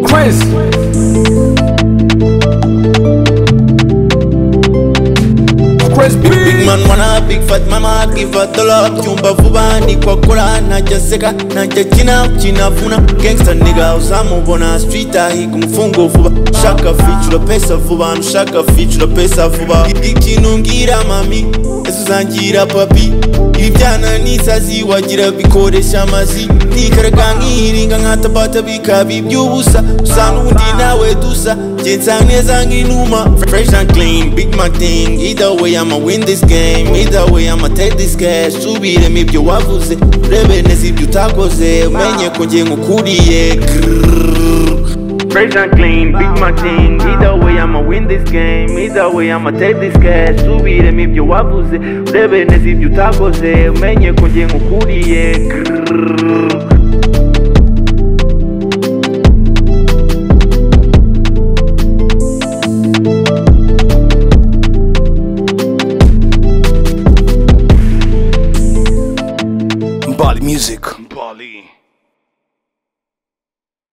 Quiz. Quiz Big B. man wanna big fat mama give a dollar Chumba vuba ni kwa kula na jaseka na jajina china vuna Gangsta nigga usamu bona street ahi kumfungo vuba Shaka fichula pesa vuba nushaka fichula pesa vuba Ikinungira mami Yesu zangira papi Ibyana nisazi wagira bikoresha amazi Nikaraga nkiringa nkatabata bikaba iby'ubusa Usanga undi nawe dusa Jensa neza nk'inuma Fresh and clean, big my thing Either way I'ma win this game Either way I'ma take this cash Subiremo ibyo wavuze Urebe neza ibyo utakoze Umenye ko nge nkukuriye Fresh and clean, big my thing Either way I'ma win this game Either way I'ma take this cash Subiremo ibyo wavuze Urebe neza ibyo utakoze Umenye ko nge nkukuriye Grrrr. Bali Music.